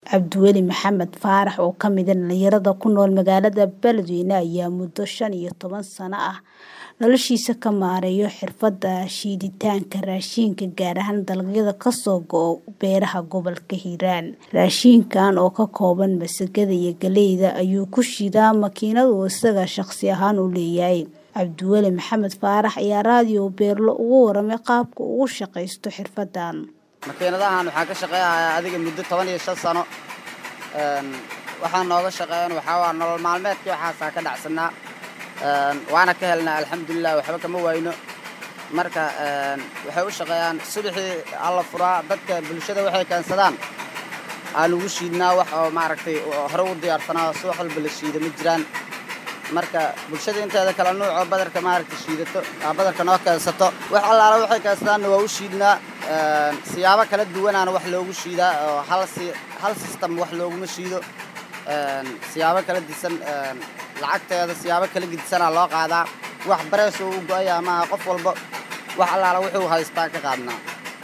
Cabdiweli Maxamed Faarax oo ka mid ah dhalinyarada ku nool magaalada Beledweyne ayaa muddo shan iyo toban sano ah noloshiisa ka maareeya xirfadda shiiditaanka raashinka gaar ahaan dalagyada ka soo go'a beeraha gobolka Hiiraan. Raashinkan oo ka kooban masagada iyo galleyda ayuu ku shiidaa makiinad uu isaga shaqsi ahaan u leeyahay. Cabdiweli Maxamed Faarax ayaa raadiyo Beerlo uga warramay qaabka uu ugu shaqaysto xirfaddan. makiinadahan waxaan ka shaqeeyahay adiga muddo toban iyo shan sano waxaan nooga shaqeeyan waxaa waa nolol maalmeedkii waxaasaa ka dhacsanaa waana ka helnaa alxamdulilah waxba kama wayno marka waxay u shaqeeyaan subaxii alla furaa dadka bulshada waxay keensadaan aan ugu shiidnaa wax oo maaragtay hore u diyaarsanaa subax walba la shiida ma jiraan marka bulshada inteeda kale nuuc oo badarka maaragtay shiidato badarka noo keensato wax allaala waxay keensadaanna waa u shiidnaa siyaabo kala duwanaana wax loogu shiidaa oo hal si hal system wax looguma shiido siyaabo kala disan lacagteeda siyaabo kala gedisanaa loo qaadaa wax barees oo u go-aya maaha qof walba wax allaala wuxuu haystaa ka qaadnaa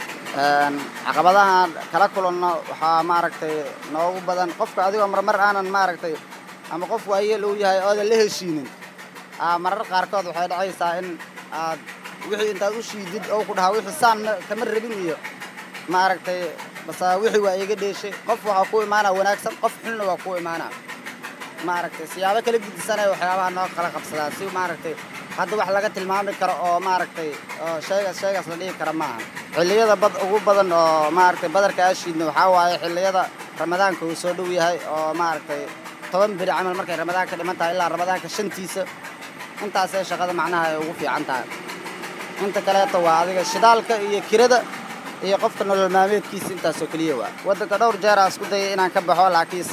caqabadahan kala kulanno waxaa maaragtay noogu badan qofka adigoo marmar aanan maaragtay ama qof waayeel uu yahay oodan la heshiinin marar qaarkood waxay dhacaysaa in aad wixii intaad u shiidid oo ku dhahaa wixii saan kama rabin iyo maaragtay base wixii waa iga dheeshay qof waxaa ku imaanaa wanaagsan qof xunna waa ku imaanaa maaragtay siyaabo kala gedisanaya waxyaabaha noo kala qabsadaa si maaragtay hadda wax laga tilmaami karo oo maaragtay oo shaygaas shaygaas la dhihi kara maaha xilliyada bad ugu badan oo maaragtay badarka aa shiidna waxaa waaye xilliyada ramadaanka uu soo dhow yahay oo maaragtay toban beri camal markay ramadaanka dhiman tahay ilaa ramadaanka shantiisa intaasay shaqada macnaha ay ugu fiican tahay inta kaleeto waa adiga shidaalka iyo kirada iyo qofka nolol maalmeedkiisa intaasoo keliya waa waddanka dhowr jeer aa isku dayay inaan ka baxo laakiin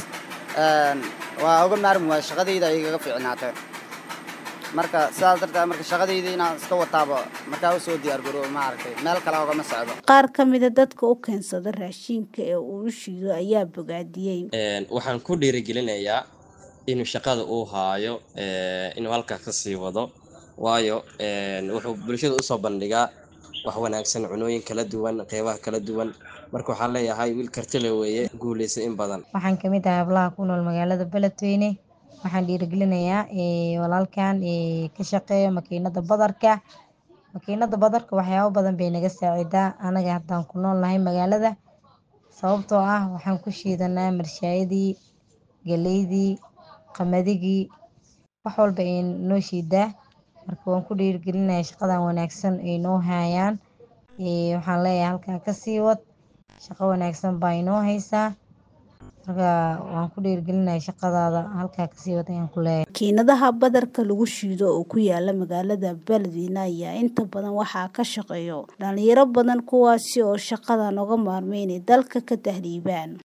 waa uga maarmi waaya shaqadayda ay igaga fiicnaatee marka sidaas darteed marka shaqadayda inaan iska wataaba markaa usoo diyaargaroobo maaragtay meel kale ogama socdo Qaar ka mid a dadka u keensada raashinka ee uu u shiido ayaa bogaadiyey. waxaan ku dhiirigelinayaa inuu shaqada uu haayo inuu halkaa ka sii wado waayo wuxuu bulshada usoo bandhigaa wax wanaagsan cunooyin kala duwan qeybaha kala duwan marka waxaan leeyahay wiil kartile weeye guuleysa in badan waxaan ka mid ahay hablaha ku nool magaalada beledweyne waxaan dhiirigelinayaa walaalkan ka shaqeeyo makiinada badarka makiinada badarka waxyaabo badan bay naga saacidaa anaga haddaan ku nool nahay magaalada sababtoo ah waxaan ku shiidanaa marshaayadii galeydii qamadigii wax walba ay noo shiidaa marka waan ku dhiirigelinayaa shaqadan wanaagsan ay noo hayaan waxaan leeyahay halkaa kasii wad shaqo wanaagsan baa inoo haysaa marka waan ku dhiirigelinayaa shaqadaada halkaa kasii wad ayaan ku leeyahay Makiinadaha badarka lagu shiido oo ku yaala magaalada Beledweyne ayaa inta badan waxaa ka shaqeeya dhalinyaro badan kuwaasi oo shaqadan uga maarmay inay dalka ka tahriibaan.